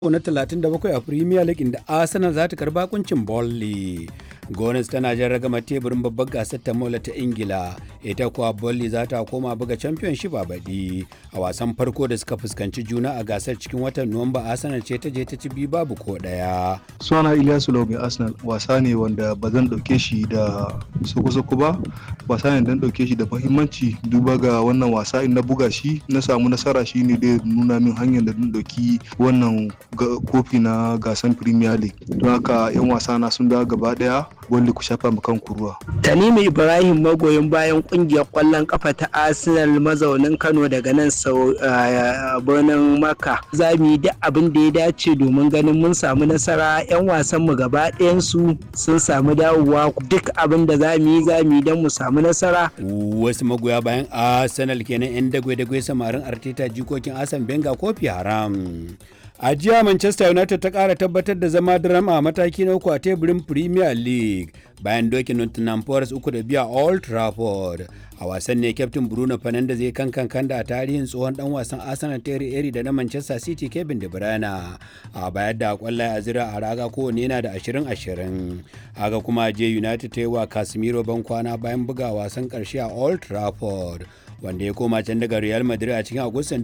na 37 a Premier League inda Arsenal za ta karba kuncin Burnley. Gones tana jan ragama teburin babbar gasar ta mola ta Ingila, ita kuwa Burnley za ta koma buga Championship a baɗi. A wasan farko da suka fuskanci juna a gasar cikin watan Nuwamba Arsenal ce ta je ta ci biyu babu ko ɗaya. Suna Ilyasu Lau mai Arsenal wasa ne wanda ba zan ɗauke shi da soko-soko ba, wasa ne dan ɗauke shi da muhimmanci duba ga wannan wasa in na buga shi na samu nasara shi ne dai nuna min hanyar da dan ɗauki wannan kofi na gasan Premier League. Don haka 'yan wasa na sun dawo gaba ɗaya wanda ku shafa kan kuruwa. Tanimu Ibrahim magoyin bayan kungiyar kwallon kafa ta Arsenal mazaunin Kano daga nan sau birnin Makka. Za mu yi duk abin da ya dace domin ganin mun samu nasara 'yan wasan mu gaba su sun samu dawowa duk abin da za mu yi za mu yi don mu samu nasara. Wasu magoya bayan Arsenal kenan 'yan dagwai-dagwai samarin Arteta jikokin Asan Benga kofi haram. a jiya manchester united ta kara tabbatar da zama drama a mataki na uku a teburin premier league bayan dokin nottingham forest uku da biya old trafford a wasan ne kyaftin bruno fernandes zai kan kan da a tarihin tsohon dan wasan arsenal terry eri da na manchester city kevin de bruyne a bayar da kwallaye a zira a raga kowane yana da 20-20 haka kuma je united ta yi wa casemiro ban kwana bayan buga wasan karshe a old trafford wanda ya koma can daga Real Madrid a cikin Agustan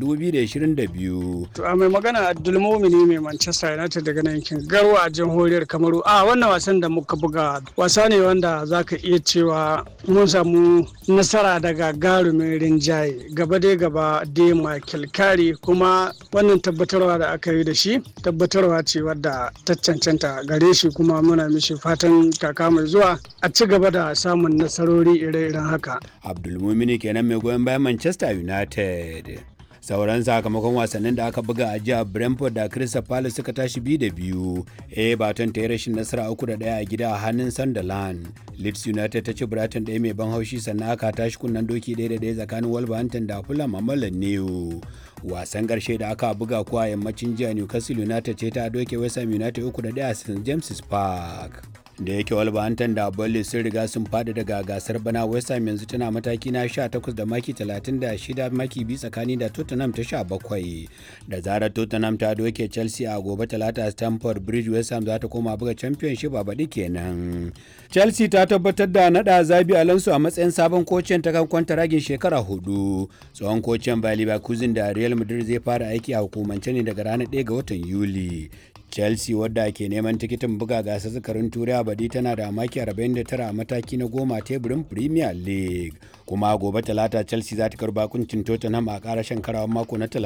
2022. To a mai magana Abdulmumini mai Manchester United daga nan yankin Garwa a jamhuriyar Kamaru. A wannan wasan da muka buga wasa ne wanda zaka iya cewa mun samu nasara daga garumin rinjaye gaba dai gaba dai Michael Kari kuma wannan tabbatarwa da aka yi da shi tabbatarwa ce wadda ta cancanta gare shi kuma muna mishi fatan kaka mai zuwa a ci gaba da samun nasarori ire-iren haka. Abdulmumini kenan mai goyon bayan Manchester United. sauran sakamakon wasannin da aka buga a jiya brentford da crystal palace suka tashi biyu da biyu everton ta yi rashin nasara uku da daya a gida a hannun sunderland leeds united ta ci brighton ɗaya mai ban haushi sannan aka tashi kunnen doki ɗaya da ɗaya tsakanin wolverhampton da fulham a mallan new wasan ƙarshe da aka buga kuwa yammacin jiya newcastle united ce ta doke west ham united uku da ɗaya a st james park da yake Wolverhampton da Burnley sun riga sun fadi daga gasar bana West Ham yanzu tana mataki na 18 da maki 36 maki bi tsakani da Tottenham ta 17 da zarar Tottenham ta doke Chelsea a gobe talata Stamford Bridge West Ham za ta koma buga Championship a baɗi kenan. Chelsea ta tabbatar da nada Zabi Alonso a matsayin sabon kocin ta kan ragin shekara hudu. Tsohon kocin Bayer Leverkusen da Real Madrid zai fara aiki a hukumance ne daga ranar 1 ga watan Yuli. chelsea wadda ke neman tikitin buga gasar zakarin turai a badi tana da maki 49 a mataki na goma teburin premier league kuma gobe talata chelsea za ta karba kuncin tottenham a karashen karawar mako na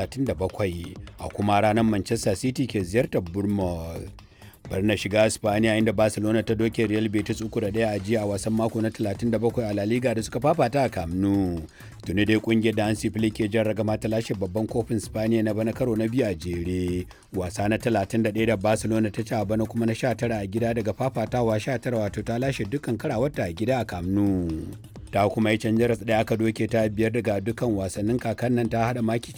37 a kuma ranar manchester city ke ziyartar bournemouth bari na shiga Spaniya inda Barcelona ta doke Real Betis uku da daya a jiya a wasan mako na 37 a La Liga da suka fafata a Camp Nou. Tuni dai kungiyar da Hansi Flick ke jan ragama ta lashe babban kofin Spaniya na bana karo na biyu a jere. Wasa na 31 da Barcelona ta ci a bana kuma na 19 a gida daga fafatawa 19 wato ta lashe dukkan karawarta a gida a Camp Nou. ta kuma yi canjar da aka doke ta biyar daga dukkan wasannin kakan nan ta hada maki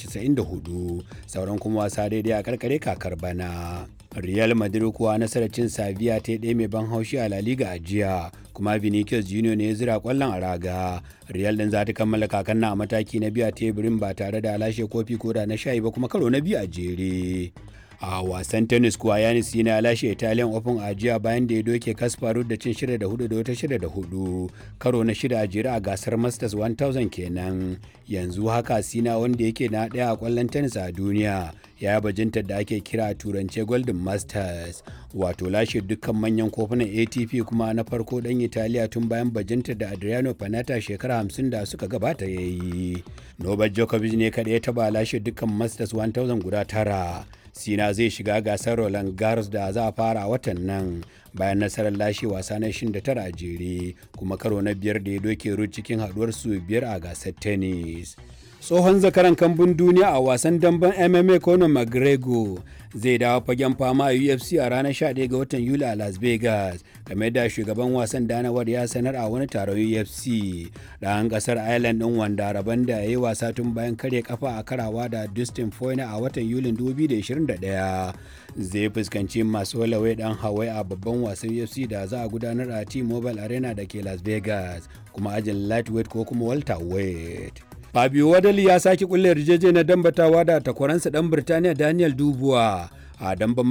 94 sauran kuma wasa daidai a karkare kakar bana real madrid kuwa nasarar cin saviya ta ɗaya mai ban haushi a la liga a jiya kuma vinicius junior ne ya zira kwallon a raga real din za ta kammala kakan na a mataki na biyu a teburin ba tare da lashe kofi ko da na shayi ba kuma karo na biyu a jere a wasan tennis kuwa yanis yana lashe italian open a jiya bayan da ya doke kasparu da cin shida da hudu da wata shida da hudu karo na shida a jere a gasar masters 1000 kenan yanzu haka sina wanda yake na daya a kwallon tennis a duniya ya bajintar da ake kira a turance golden masters wato lashe dukkan manyan kofunan atp kuma na farko dan italiya tun bayan bajintar da adriano panata shekara 50 da suka gabata ya yi novak djokovic ne kaɗai ya taba lashe dukkan masters 1000 guda tara sina zai shiga gasar roland garros da za a fara a watan nan bayan nasarar lashe wasa na 29 a jere kuma karo na biyar da ya doke ru cikin haduwar su biyar a gasar tennis tsohon zakaran kambun duniya a wasan damben mma conor mcgregor zai dawo fagen fama a ufc a ranar 11 ga watan yuli a las vegas game da shugaban wasan danawar ya sanar a wani taron ufc ɗan ƙasar ireland ɗin wanda rabon da ya yi wasa tun bayan karya kafa a karawa da dustin foyna a watan yulin 2021 zai fuskanci masu walawai ɗan hawaii a babban wasan ufc da za a gudanar a t-mobile arena da ke las vegas kuma ajin lightweight ko kuma welterweight Fabio Wadali ya sake kulle yarjejeniyar dambatawa da takwaransa dan Birtaniya Daniel Dubois a damban